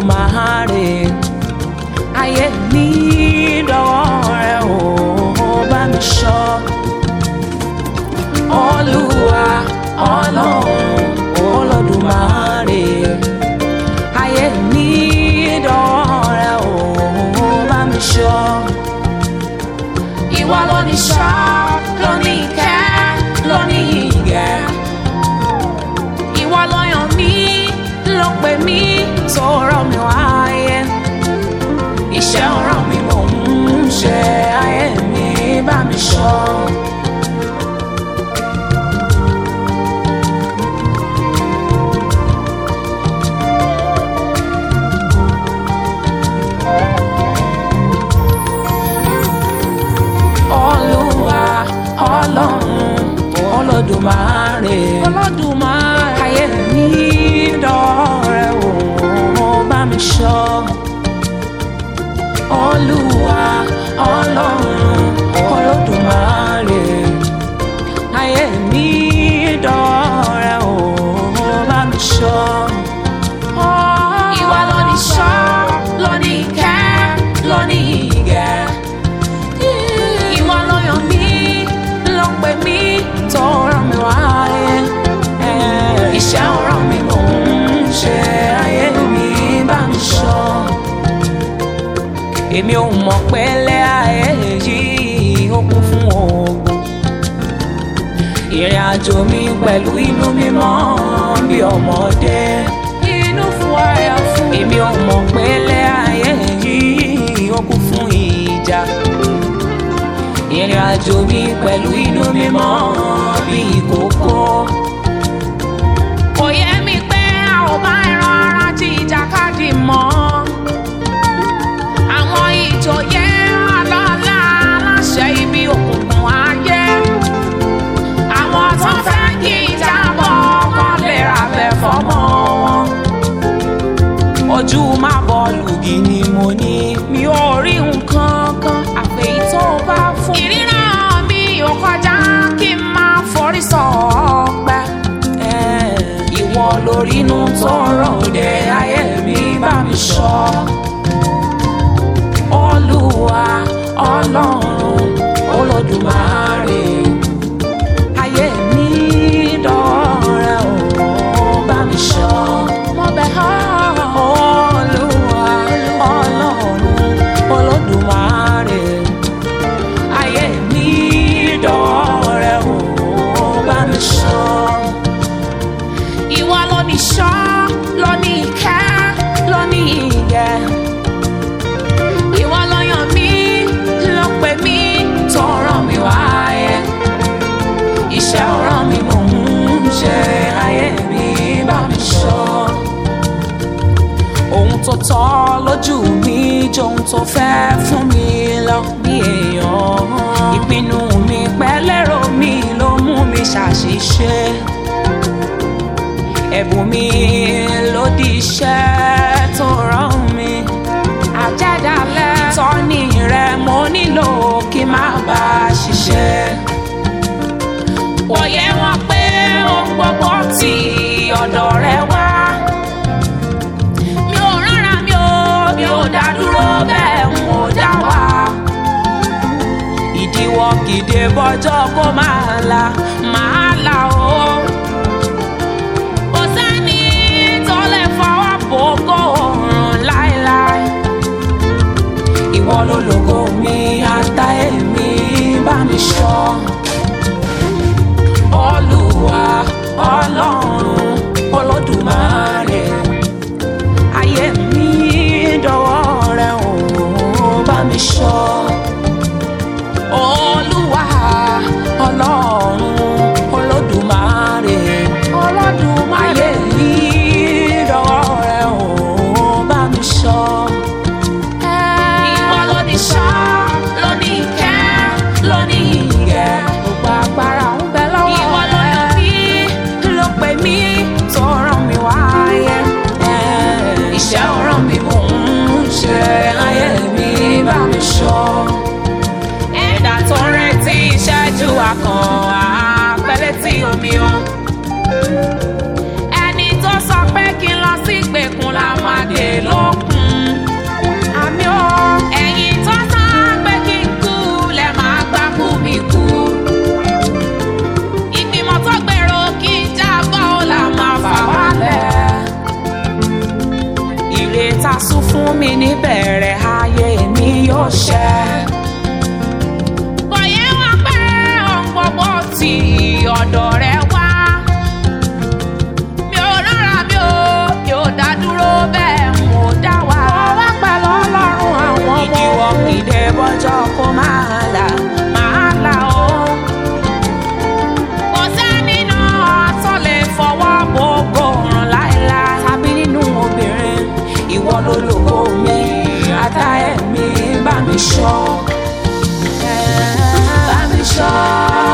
Olódùmarè ayé mi dọwọ́ rẹ o bá mi ṣọ́ Olúwa Ọlọ́run Olódùmarè ayé mi dọwọ́ rẹ o bá mi ṣọ́ ìwọ ló ní ṣọ́ ló ní ìkẹ́ ló ní ìgẹ̀ ìwọ ló yàn mí ló pè mí tó rán mi wáyé iṣẹ́ ọ̀ràn mi mò ń ṣe ayé mi bá mi ṣọ́. Olúwa Ọlọ́run Olódùmarè Olódùmarè ayé mi dọ̀rẹ́ o bá mi ṣọ́ Olúwa Ọlọ́run Olódùmarè ayé mi dọ̀rẹ́ o bá mi ṣọ́. Ìwà ló ní ṣọ́ ló ní ìkẹ́ ló ní ìgẹ̀ ìwọ ló yàn mí ló pè mí tó rán mi wáyé iṣẹ́ ọ̀ràn mi mò ń ṣe ayé mi bá mi ṣọ́ èmi ò mọ̀ pé lẹ́ ayé yìí ó kún fún ogun ìrìn àjò mi pẹ̀lú inú mímọ́ bí ọmọdé inú fún ayọ̀ fún èmi ò mọ̀ pé lẹ́ ayé yìí ó kún fún ìjà ìrìn àjò mi pẹ̀lú inú mímọ́ bí ìkókó. kò yẹ mi pé a ò bá ẹran ara jí ìjàkadì mọ́. àwọn ìjòyè ọlọ́lá aláṣẹ ibi òkùnkùn ayé. àwọn tó fẹ́ kí ìjábọ̀ kan lè ra bẹ̀ fọ́mọ wọn. ojú má bọ́ọ̀lù gì ni mo ní mi ò rí nǹkan kan àfẹ́yí tó bá fún. ìríran mi ò kọjá kí n máa forí sọ ọgbẹ́. ìwọ lórí inú tó ròde ayé mi bá mi ṣọ́. olúwa ọlọ́run olódùmarè ayé mi dọ̀rẹ́ o bá mi ṣọ́. mo bẹ̀ ọ́ olúwa ọlọ́run olódùmarè ayé mi dọ̀rẹ́ o bá mi ṣọ́. ìwọ ló ní ṣọ́ ló ní ìkẹ́ ló ní ìgẹ̀. ìwọ ló yàn mí ló pè mí tó rán mi wáyé. iṣẹ́ ọ̀ràn mi mò ń ṣe ayé mi bá mi ṣọ́ ohun tó tọ́ lójú mi johun tó fẹ́ fún mi lọ bí èèyàn ìpinnu mi pẹ́lẹ́rọ mi ló mú mi ṣàṣìṣe ẹ̀bùn mi ló di iṣẹ́ tó rán mi àjẹ́dálẹ̀ ìtọ́ni rẹ mo nílò kí n má bá a ṣiṣẹ́ kò yẹ wọn pé ohun gbogbo tí ọ̀dọ̀ rẹ wá mi ò rárá mi ò mi ò dá dúró bẹ́ẹ̀ n ò dá wà. ìdíwọ́ gidi bọ́jọ́ kó máa la máa la o. kò sẹ́ni tó lè fọwọ́ bò kó rùn láéláé. ìwọ ló lògo mi ata èmi bá mi ṣọ́. olúwa ọlọ́run olódùmarè ayé mi dọwọ́ rẹ o bá mi ṣọ́. olúwa ọlọ́run olódùmarè olódùmarè ayé mi dọwọ́ rẹ o bá mi ṣọ́. ìwọ ló ní ṣọ́ ló ní ìkẹ́ ló ní ìgẹ̀ gbogbo agbára ń bẹ lọ́wọ́ rẹ. ìwọ ló yàn mí ló pè mí tó rán mi wáyé. iṣẹ́ ọ̀ràn mi mò ń ṣe ayé mi bá mi ṣọ́. ẹ̀dá tó ń retí ìṣẹ́jú akàn àpẹẹlẹ tí omi o. ẹni tó sọ pé kí n lọ sí ìgbèkùn la máa dé lóko. ìlérí ta sún fún mi níbẹ̀rẹ̀ ayé mi yóò ṣẹ. bọ̀yẹ́ wọn pé ohun gbogbo tí ọ̀dọ̀ rẹ wá. mi ò rọra mi ò mi ò dá dúró bẹ́ẹ̀ mo dá wà. mo wá pẹ̀lú ọlọ́run àwọn ọmọ. ìdíwọ́ ìdè bọ́jọ́ kó máa là máa là ó. kò sẹ́ni náà tó lè fọwọ́ gbogbo ràn láéláé. tàbí nínú obìnrin ìwọ ló lògo mi ata ẹ̀mí bá mi ṣọ́ bá mi ṣọ́.